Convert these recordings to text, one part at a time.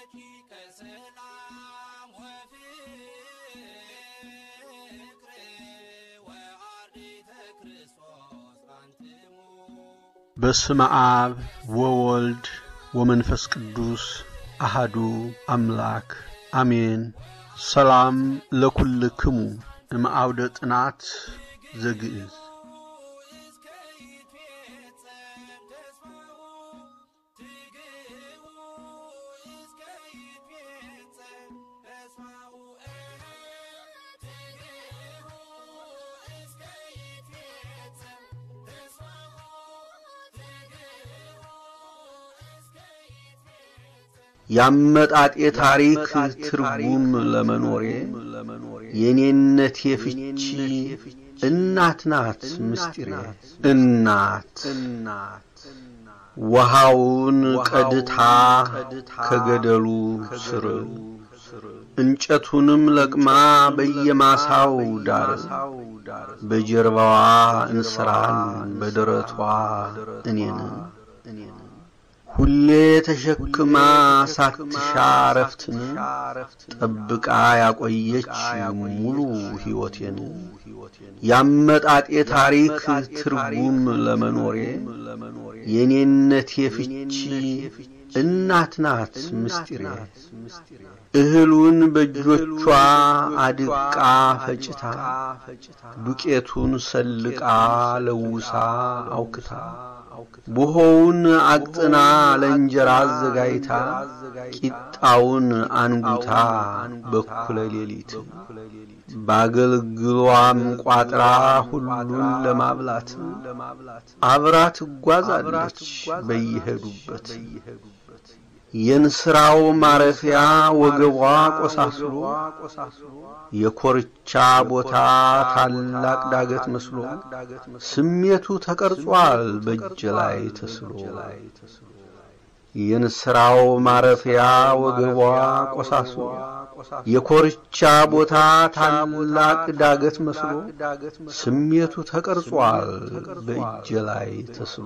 ረቂቀ ሰላም ወፍቅር ወአርዲተ ክርስቶስ አንትሙ በስመ አብ ወወልድ ወመንፈስ ቅዱስ አሃዱ አምላክ አሜን። ሰላም ለኩልክሙ እምአውደ ጥናት ዘግእዝ እስከ ይትፌጸም ተስፋሁ ትግቡ እስከ ይትፌጸም ተስፋሁ ትግቡ እስከ ይትፌጸም ተስፋሁ ትግቡ እስከ ይትፌጸም ያመጣጤ ታሪክ ትርጉም ለመኖሬ የኔነቴ ፍቺ እናት ናት ምስጢሬ እናት ውሃውን ቀድታ ከገደሉ ስር እንጨቱንም ለቅማ በየማሳው ዳር በጀርባዋ እንስራን በደረቷ እኔን ሁሌ ተሸክማ ሳትሻ ረፍትን ጠብቃ ያቆየች ሙሉ ሕይወቴን ያመጣጤ ታሪክ ትርጉም ለመኖሬ የኔነቴ ፍቺ እናት ናት ምስጢሬ እህሉን በእጆቿ አድቃ ፈጭታ ዱቄቱን ሰልቃ ለውሳ አውክታ ቡሆውን አቅጥና ለእንጀራ አዘጋጅታ ቂጣውን አንጉታ በኩለ ሌሊት ባገልግሏም ቋጥራ ሁሉን ለማብላት አብራ ትጓዛለች በየሄዱበት የንስራው ማረፊያ ወገቧ ቆሳስሎ የኮርቻ ቦታ ታላቅ ዳገት መስሎ ስሜቱ ተቀርጿል በእጅ ላይ ተስሎ የንስራው ማረፊያ ወገቧ ቆሳስሎ የኮርቻ ቦታ ታላቅ ዳገት መስሎ ስሜቱ ተቀርጿል በእጅ ላይ ተስሎ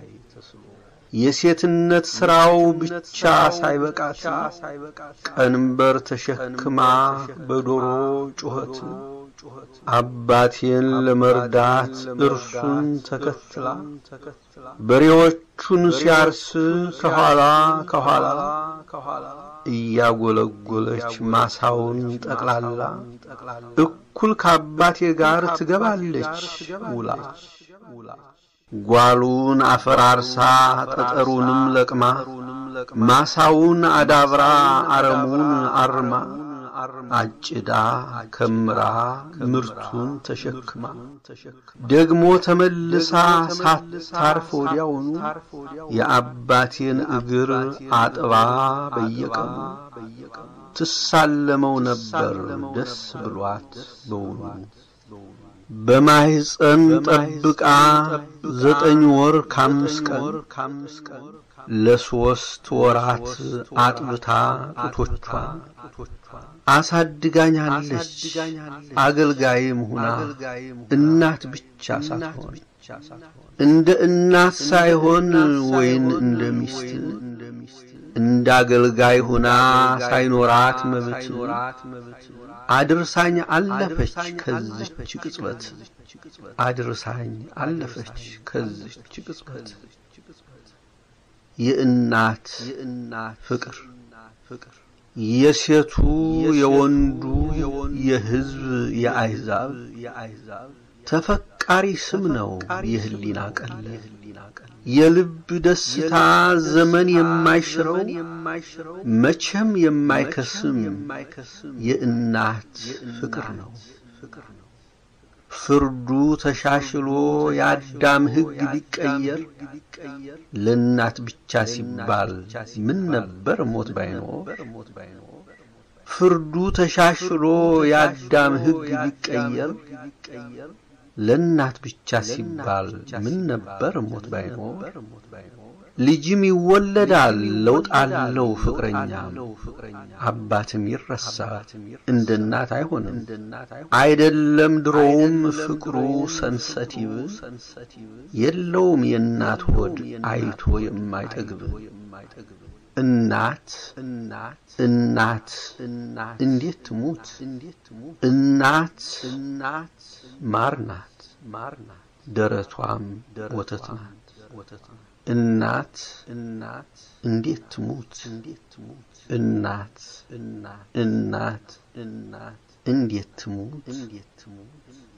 የሴትነት ስራው ብቻ ሳይበቃት ቀንበር ተሸክማ በዶሮ ጩኸት አባቴን ለመርዳት እርሱን ተከትላ በሬዎቹን ሲያርስ ከኋላ ከኋላ እያጎለጎለች ማሳውን ጠቅላላ እኩል ከአባቴ ጋር ትገባለች ውላ ጓሉን አፈራርሳ ጠጠሩንም ለቅማ ማሳውን አዳብራ አረሙን አርማ አጭዳ ከምራ ምርቱን ተሸክማ ደግሞ ተመልሳ ሳታርፍ ወዲያውኑ የአባቴን እግር አጥባ በየቀኑ ትሳለመው ነበር ደስ ብሏት በውኑ በማህፀን ጠብቃ ዘጠኝ ወር ከአምስት ቀን ለሶስት ወራት አጥብታ ጡቶቿ አሳድጋኛለች። አገልጋይም ሁና እናት ብቻ ሳትሆን እንደ እናት ሳይሆን ወይን እንደ ሚስት እንደ አገልጋይ ሁና ሳይኖራት መብት አድርሳኝ አለፈች ከዝች ቅጽበት አድርሳኝ አለፈች ከዝች ቅጽበት የእናት ፍቅር የሴቱ የወንዱ የሕዝብ የአሕዛብ ተፈቃሪ ስም ነው የህሊና ቀል የልብ ደስታ ዘመን የማይሽረው መቼም የማይከስም የእናት ፍቅር ነው። ፍርዱ ተሻሽሎ የአዳም ሕግ ቢቀየር ለእናት ብቻ ሲባል ምን ነበር ሞት ባይኖር? ፍርዱ ተሻሽሎ የአዳም ሕግ ቢቀየር ለእናት ብቻ ሲባል ምን ነበር ሞት ባይኖር? ልጅም ይወለዳል ለውጥ አለው ፍቅረኛ አባትም ይረሳል እንደ እናት አይሆንም አይደለም ድሮውም ፍቅሩ ሰንሰቲቭ የለውም የእናት ሆድ አይቶ የማይጠግብ እናት እናት እናት እናት እንዴት ትሙት እንዴት ትሙት እናት እናት ማር ናት ማር ናት ደረቷም ወተት ናት ወተት ናት እናት እናት እንዴት ትሙት እንዴት ትሙት እናት እናት እናት እናት እንዴት ትሙት እንዴት ትሙት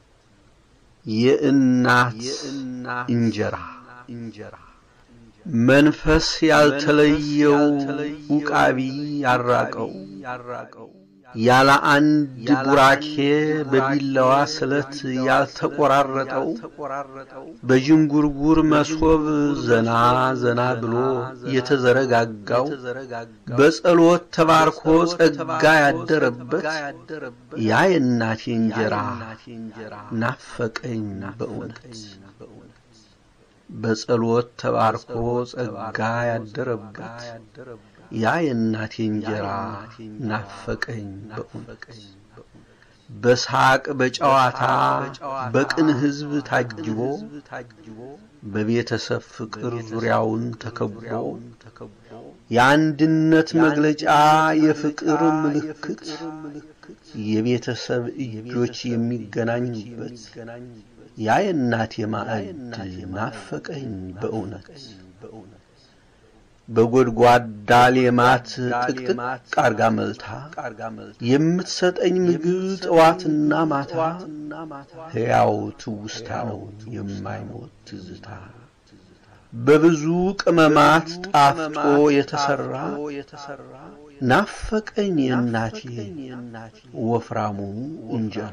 የእናት እንጀራ እንጀራ መንፈስ ያልተለየው ውቃቢ ያራቀው ያለ አንድ ቡራኬ በቢላዋ ስለት ያልተቆራረጠው በዥንጉርጉር መሶብ ዘና ዘና ብሎ የተዘረጋጋው በጸሎት ተባርኮ ጸጋ ያደረበት ያ የእናቴ እንጀራ ናፈቀኝ በእውነት በጸሎት ተባርኮ ጸጋ ያደረበት ያ የእናቴ እንጀራ ናፈቀኝ በእውነት በሳቅ በጨዋታ በቅን ሕዝብ ታጅቦ በቤተሰብ ፍቅር ዙሪያውን ተከቦ የአንድነት መግለጫ የፍቅር ምልክት የቤተሰብ እጆች የሚገናኙበት ያ የእናቴ ማዕድ ናፈቀኝ በእውነት በጎድጓዳ ሌማት ጥቅጥቅ አርጋ መልታ የምትሰጠኝ ምግብ ጠዋትና ማታ ሕያው ትውስታ ነው የማይሞት ትዝታ በብዙ ቅመማት ጣፍጦ የተሰራ ናፈቀኝ የእናቴ ወፍራሙ እንጀራ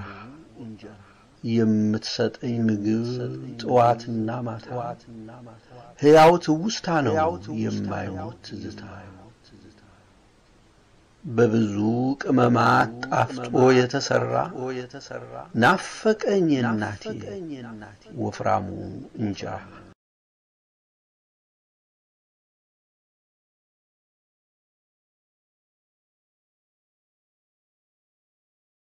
የምትሰጠኝ ምግብ ጠዋትና ማታ ሕያው ትውስታ ነው የማይሞት ትዝታ በብዙ ቅመማት ጣፍጦ የተሰራ ናፈቀኝ የእናቴ ወፍራሙ እንጀራ